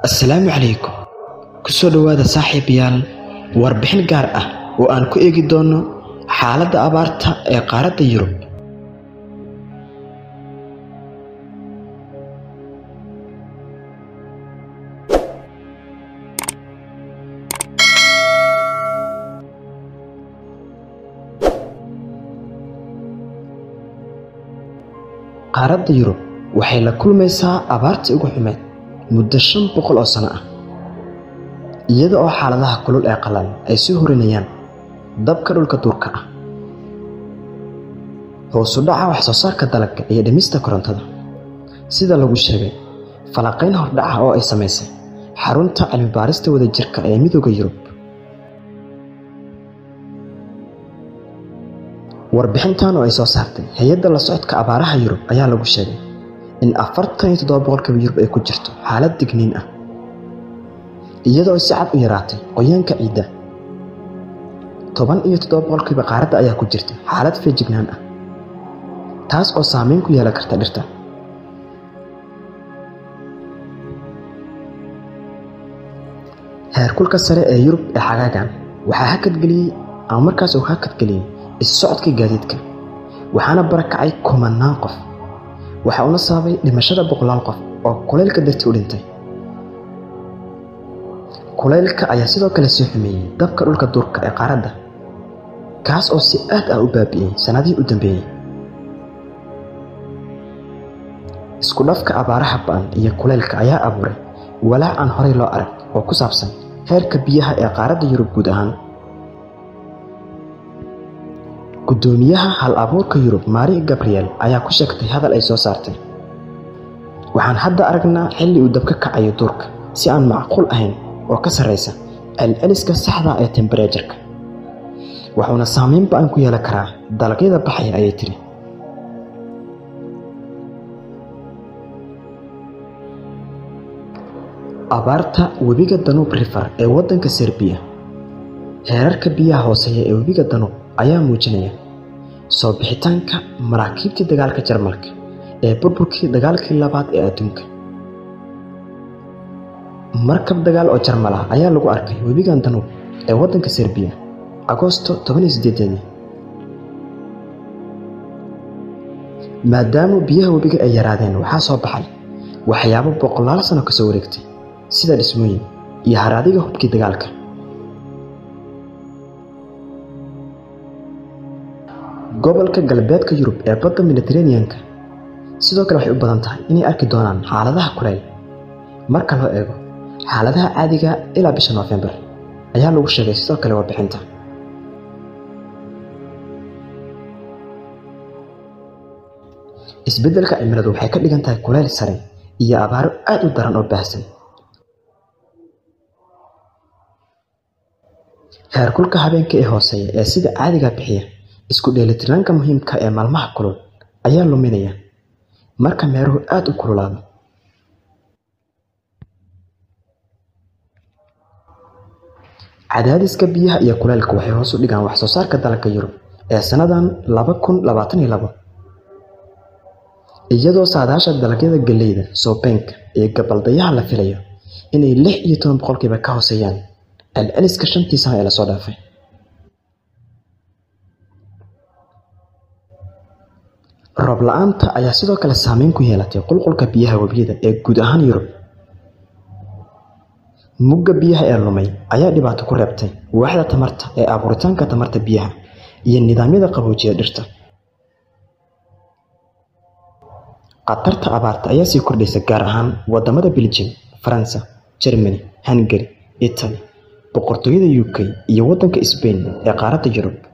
assalaamu calaykum ku soo dhowaada saaxiibayaal warbixin gaar ah oo aan ku eegi doono xaaladda abaarta ee qaaradda yurub qaaradda yurub waxay la kulmaysaa abaartii ugu xumeed muddo shan boqol oo sano ah iyada oo xaaladaha kulul ee qalan ay soo horinayaan dabka dhulka duurka ah hoosu dhaca wax soo saarka dalagga iyo dhimista korontada sida lagu sheegay falanqayn hordhaca oo ay samaysay xarunta cilmibaarista wadajirka ee midooda yurub warbixintan oo ay soo saartay hay-adda la socodka abaaraha yurub ayaa lagu sheegay in afartan iyo toddoba boqolkiiba yurub ay ku jirto xaalad digniin ah iyadoo si cad u yaraatay qoyaanka ciidda toban iyo toddoba boqolkiiba qaaradda ayaa ku jirta xaalad feejignaan ah taas oo saameyn ku yeelan karta dhirta heerkulka sare ee yurub ee xagaagan waxaa hakadgeliyey ama markaas uu hakadgeliyey isu socodkii gaadiidka waxaana barakacay kumanaan qof waxa uuna sababay dhimashada boqolaal qof oo kulaylka dartii u dhintay kulaylka ayaa sidoo kale soo xumeeyey dabka dhulka duurka ee qaaradda kaas oo si aad ah u baabi'iyey sannadihii u dambeeyey isku dhafka abaaraha ba'an iyo kulaylka ayaa abuuray walaac aan horey loo arag oo ku saabsan heerka biyaha ee qaaradda yurub guud ahaan guddoomiyaha hal abuurka yurub maari gabriel ayaa ku sheegtay hadal ay soo saartay waxaan hadda aragnaa xilli uu dab ka kacayo duurka si aan macquul ahayn oo ka sarraysa celceliska saxda ee tembereejarka wuxuuna saameyn ba-an ku yeelan karaa dalagyada baxaya ayay tiri abaarta webiga danuub river ee waddanka serbiya heerarka biyaha hooseeya ee webiga danuub ayaa muujinaya soo bixitaanka maraakiibtii dagaalka jarmalka ee burburkii dagaalkii labaad ee adduunka markab dagaal oo jarmal ah ayaa lagu arkay webigan danuub ee waddanka serbiya agoosto maadaama biyaha webiga ay yaraadeen waxaa soo baxay waxyaabo boqolaal sano kasoo wareegtay sida dhismooyin iyo haraadiga hubkii dagaalka gobolka galbeedka yurub ee badda mediteraneanka sidoo kale waxay u badan tahay inay arki doonaan xaaladaha kuleyl marka loo eego xaaladaha caadiga ilaa bisha noofembar ayaa lagu sheegay sidoo kale warbixinta isbeddelka cimiladu waxay ka dhigan tahay kuleyl sare iyo abaaro aad u daran oo baahsan heerkulka habeenka ee hooseeya ee sida caadiga bixiya isku dheelitirnaanka muhiimka ee maalmaha kulul ayaa luminaya marka meeruhu aad u kululaado cadaadiska biyaha iyo kuleylka waxay hoos u dhigaan wax soo saarka dalagga yurub ee sannadan laba kun labaatan iyo labo iyadoo saadaasha dalagyada galleyda soobeenka iyo gabaldayaha la filayo inay lix iyo toban boqolkiiba ka hooseeyaan celceliska shantii sano ee lasoo dhaafay roob la-aanta ayaa sidoo kale saameyn ku yeelatay qulqulka biyaha webiyada ee guud ahaan yurub mugga biyaha ee lumay ayaa dhibaato ku reebtay waaxda tamarta ee abuuritaanka tamarta biyaha iyo nidaamyada qaboojiya dhirta khatarta abaarta ayaa sii kordhaysa gaar ahaan wadamada beljim faransa jermany hungari italy boqortooyada u k iyo waddanka sbain ee qaaradda yurub